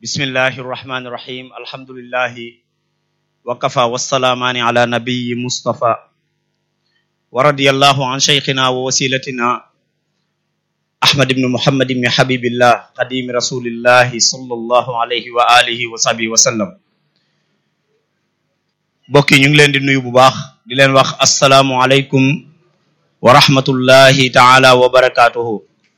bismillahi irrahmani irrahim alhamdulillahi wa kafa wassalaamaani ala nabiyi mustafa wa radiyallahu an cheikhina wa wasilatina ahmad ibn muhammad ibn habibillah qadimi rasulillahi sallallahu alayhi wa alihi wa sahbihi wa sallam mbokk yi ñu ngi leen di nuyu bu baax di leen wax assalaamu aleykum wa rahmatullahi taala wa barakatuhu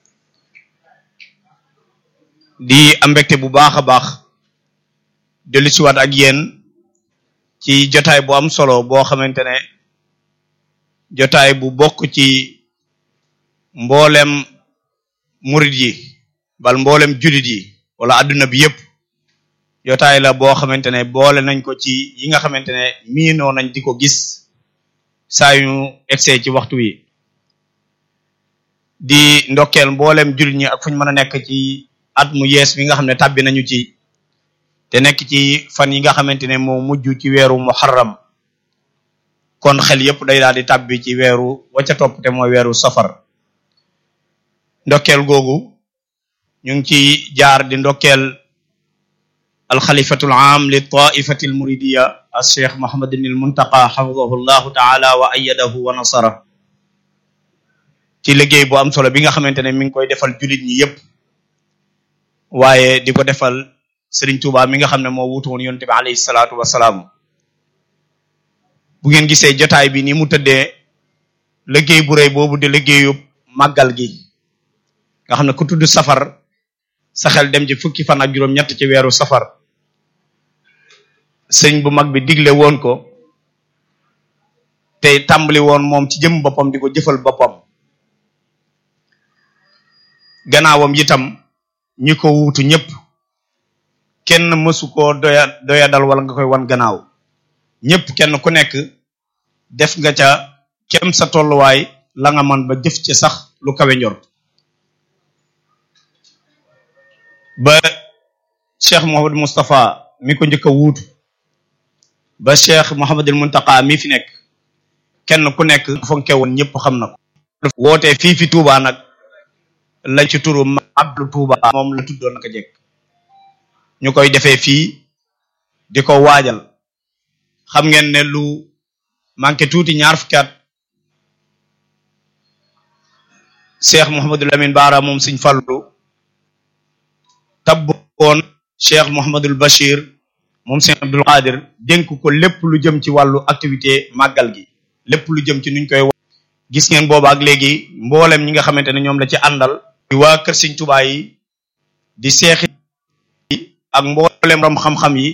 di am mbégte bu baax a baax dellu siwaat ak yéen ci jotaay bu am solo boo xamante ne jotaay bu bokk ci mboolem murit yi bal mboolem julit yi wala adduna bi yépp jotaay la boo xamante ne boole nañ ko ci yi nga xamante ne miinoo nañ di ko gis saa yu egsee ci waxtu wi di ndokkeel mboolem julit ñi ak fu ñu mën a nekk ci at mu yees mi nga xam ne tàbbi nañu ci te nekk ci fan yi nga xamante ne moo mujj ci weeru muharram kon xel yépp day daal di tàbbi ci weeru wacca topp te mooy weeru safar ndokkeel googu ñu ngi ci jaar di ndokkeel alxalifatul am li taifati al muridiya al cheikh mohamadin al muntaqa xafidahu llahu taala wa ayadahu wa nasara ci liggéey bu am solo bi nga xamante ne mi ngi koy defal julit ñi yépp waaye di ko defal Serigne Touba mi nga xam ne moo wutu woon yonte bi alayhi salaatu wasalaam bu ngeen gisee jotaay bi ni mu tëddee liggéey bu rëy boobu di liggéeyu màggal gi nga xam ne ku tudd safar sa xel dem ci fukki fan ak juróom-ñett ci weeru safar sëñ bu mag bi digle woon ko te tàmbali woon moom ci jëm boppam di ko jëfal boppam gannaawam itam ñi ko wuutu ñëpp kenn mësu koo doya doya dal wala nga koy wan gannaaw ñëpp kenn ku nekk def nga ca kem sa tolluwaay la nga man ba jëf ci sax lu kawe njort ba cheikh Mouhamadou Moustapha mi ko njëkk a wuutu ba cheikh Mouhamadul Muntaqa mi fi nekk kenn ku nekk fonke woon ñëpp xam na ko wootee fii fi Touba nag lañ ci turu Abdu Touba moom la tuddoon naka jekk ñu koy defee fii di ko waajal xam ngeen ne lu manqué tuuti ñaar fukki at cheikh Mouhamadul Amin Baara moom Sëñ Fallu tabboon cheikh Mouhamadul Bachir moom Sëñ Abdul Qadir dénk ko lépp lu jëm ci wàllu activité màggal gi lépp lu jëm ci nuñ koy gis ngeen booba ak léegi mboolem ñi nga xamante ne ñoom la ci àndal di waa kër Sëñ Tuubaa yi di seexi ak mboolem rom xam-xam yi